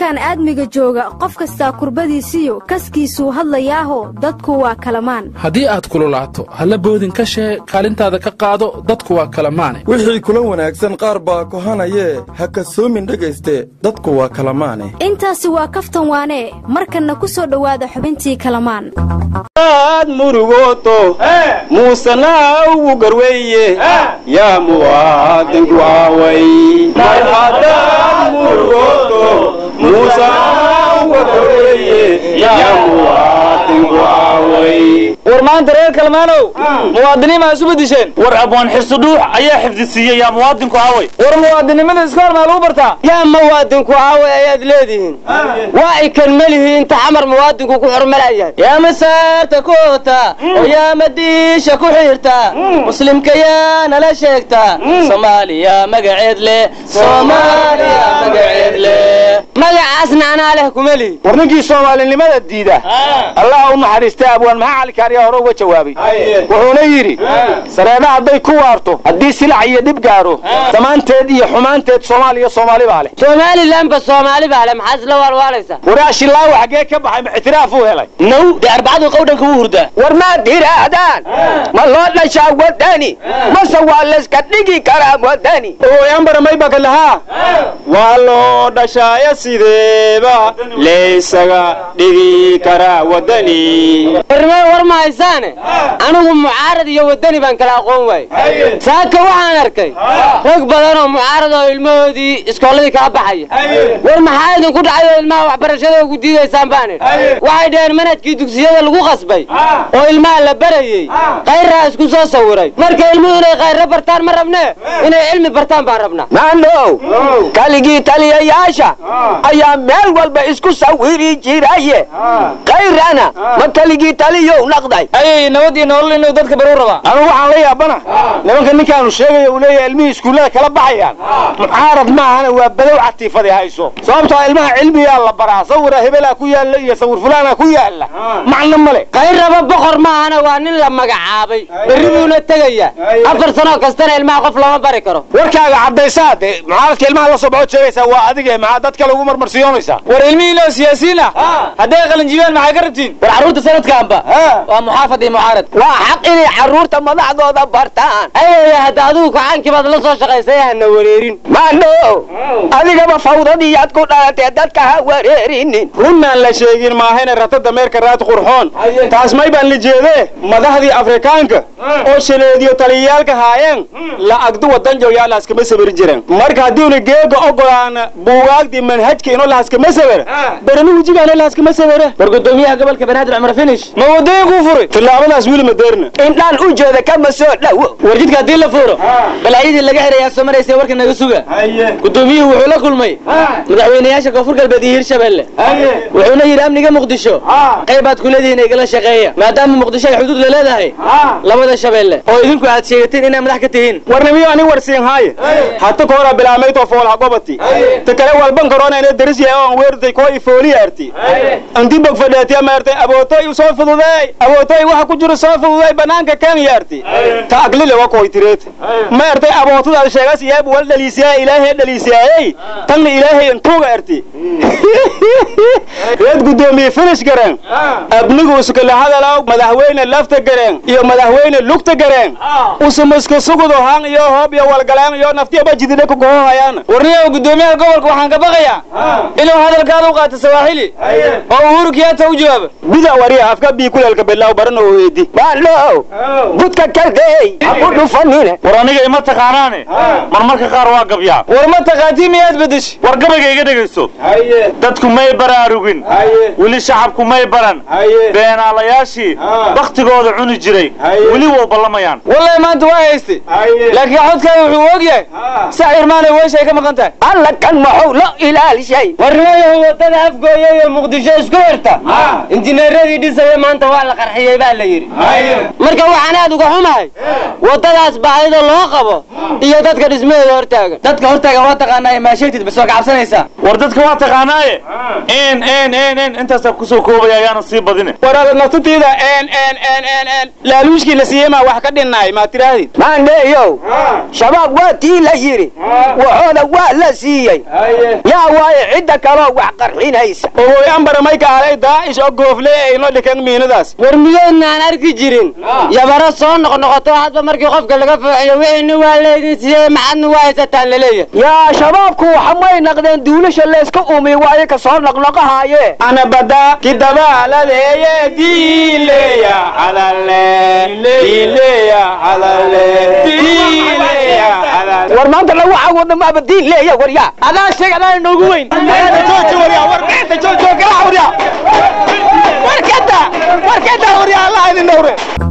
koonkan aadmiga jooga qof kastaa kurbadiisiyo kaskiisuu hadlayaaho dadku waa kalamaan haddii aad kululaato halla boodin ka shee kaalintaada ka qaado dadku waa kalamaane wixii kula wanaagsan qaar baa kohanayee ha kasoomin dhegayste dadku waa kalamaane intaasi waa kaftan waanee markanna ku soo dhowaada xubintii kalamaan aad murugooto muusena ugu garweeye yaa muwaadinku aaway mar haddaad murugooto muusena ugu garweeye yaa muwaadinku aaway war maanta reer kalmaanow muwaadiniin maa isu bedisheen war abwaan xisudhuux ayaa xifdisiiyey yaa muwaadinku aaway war muwaadinimada iska hor maa lagu bartaa yaa muwaadinku aaway ayaad leedihiin waa ikan melihi inta xamar muwaadinku ku xurmalayahay yaa masaarta ku oota oo yaa madiisha ku xiirta muslimka yaa nala sheegta soomaaliya magaceed leh soomaaliya magaceed leh magacaasna anaa leh kuma lihi war ninkii soomaalinimada diida allah u naxariistay abwaan maxaa cali kaariyaa hore uga jawaabay wuxuuna yidhi sareeda hadday ku waarto haddii silac iyo dhib gaaro dhammaanteed iyo xumaanteed soomaaliya soomaali baa leh somalilanba soomaali baa leh maxaad isla waalwaalaysaa waraashilaawa xaggee ka baxay ma ictiraaf uu helay now dee arbacadu qowdhanka wuu hurdaa war maad yidhaahdaan ma loo dhashaa wadani mase waa layska dhigi karaa wadani ooyanbaramayba lahaa waa loo dhashaaya sideeba laysaga dhigi karaa wadani warmee war ma haysaane anigu mucaarad iyo wadani baan kala aqoon waayey saaka waxaan arkay rag badan oo mucaarad oo ilmahoodii iskoolladii kala baxaya war maxaa idinku dhacay oo ilmaha waxbarashada ugu diidaysaan baan idhi waxay dhaheen manhajkii dugsiyada lagu qasbay oo ilmaha la barayey kayraa isku soo sawiray marka ilmuhu inay kayro bartaan ma rabne inay cilmi bartaan baan rabnaa maandhow kaligii taliyayaasha ayaa meel walba isku sawiri jiraye kayrana ma kaligii taliyow naqday ayay nabad iyo nolol inuu dadka baruu rabaa anugu waxaan la yaabana nimanka ninkaanu sheegaya uu leeyahay ilmihii iskuullada kala baxayaan mucaarad maahana waa badow catiifadi hayso sababtoo ilmaha cilmiyaa la baraa sawira hebelaa ku yaalla iyo sawir fulaana ku yaalla macno male kayraba boqor maahana waa nin la magacaabay berri buuna tegayaa afar sanoo kastana ilmaha qof lama bari karo warkaaga caddaysaa dee mucaaradka ilmaha la soo baxood sheegaysaa waa adige maxaa dadka lagu marmarsiyoonaysaa war ilmihiin oo siyaasiyiin ah hadday qalinjibiyaan maxay ka rabtiin war carruurta sanadkaanba waa muxaafad iyo mucaarad waa xaq inay carruurta madaxdooda bartaan ayaya hadda adigu kacaankii baad la soo shaqaysay hana wareerin maandhow adigaba fawdadiiyaad ku dhalatee dadka ha wareerinin runnaan la sheegin maahayna ratada meerka raad qurxoon taas may baan la jeedee madaxdii afrikaanka oo shaleediyo taliyayaalka haayeen la agdu wadan jooyaalaaskama sawirin jireen marka haddiuna geega ogolaana buugaagdii manhajka inoo lahaskama sawira berani wejigaana lahaskama sawira war gudoomiyaha gobolka banaadir cumar finish ma wadooyin kuu furay tillaabadaas wili madeerna indhaan u jeeda kama soo dhowo war jidka haddii la fuuro balaayadii laga xirayaa soo maraysa warka naga suga gudoomiyuhu wuxuu la kulmay madaxweynayaasha koonfur galbeed iyo hirshabelle wuxuuna yidhi amniga muqdisho qaybaad ku leedihiin igala shaqeeya maadaama muqdisho ay xuduud la leedahay labada shabeelle oo idinku aad sheegateen inay madax ka tihiin warnimiyo ani warsiin haaye hata ka hora bilaamayto foolha gobati ta kale walban korona ina daris yahay oo aan weertay koo ifooli arti anti bog fadheetiya maartay abootoy soo fududeey abootoy waxa ku jira soo fududeey banaanka kan yaarti ta aglile wa koy tireet maartay abootudaad sheegas yeeb wal dhaliisiyaa ilaahay dhaliisiyaayey tanna ilaahay intuuga arti reed gudoomiye finish gareen abnigu iskala hadalaw madaxweyne lafta gareen iyo madaxweyne lugta gareen usumaska sugudo han iyo hoob iyo walgaleen iyo naftiyaba jidina ku gohohayaan warniyow gudoomiyaha gobolka waxaan ka baqayaa inuu hadalkaada u qaato sawaaxili oo uhuru kiyaata u jawaabo bida wariya afka bii kuleelka bilaaw barana oo weedi maandhow budka kaldeey ha ku dhufanine war aniga ima taqaanaane marmarka qaar waa gabyaa war ma taqaatii miyaad bedesh war gabayga iga dhegayso dadku may baraarugin weli shacabku may baran beenaalayaashii baktigooda cuni jiray weli wow ballamayaan wallahi maanta waa haystay laakiin xodkaada wuxuu og yahay sax irmaanay weeshay ka maqan tahay alla kan maxuu la ilaalishay warnimayahu wadada afgooya iyo muqdisho isku xirta injineeradii dhisaya maanta waa la qarxiyey baa la yidhi marka waxaan aad uga xumahay wadadaas baahida loo qabo iyo dadka dhismaheeda hortaagan dadka hortaagan waa taqaanaa maasheegtid bas waa ka cabsanaysaa war dadka waa taqaanaaye n n n n intaasaa kusoo koobaya ayaana sii badine war naftatiida n n n n n laaluushkii la siiyey maa wax ka dhinnaay maa tirahdid maandheeyow shabaab waa tii la yidhi waxooda waa la siiyey yaa waaye cidda kaloo wax qarxinaysa ogoy ambara may kaalay daa'ish oo goofle ayno dhikan miinadaas war midoodna aan arki jirin yabaro soo noqnoqoto hadba markii qofka laga fooxiyo wixiina waa leydin sidee maxadna waa haysataan laleeyahay yaa shabaabku waxa may naqdeen duulasha layska umi waaye ka soo noqnoqahaaye ana bada kidabaaladeeye diileya calale diileya calale diileya calale war maanta lagu caawodna maaba diin leeya waryaa adaa sheeg adaa inoogu weyn jooji waryaa war beenta jooji oo garac waryaa warkada warkada waryaa allah idin dhowre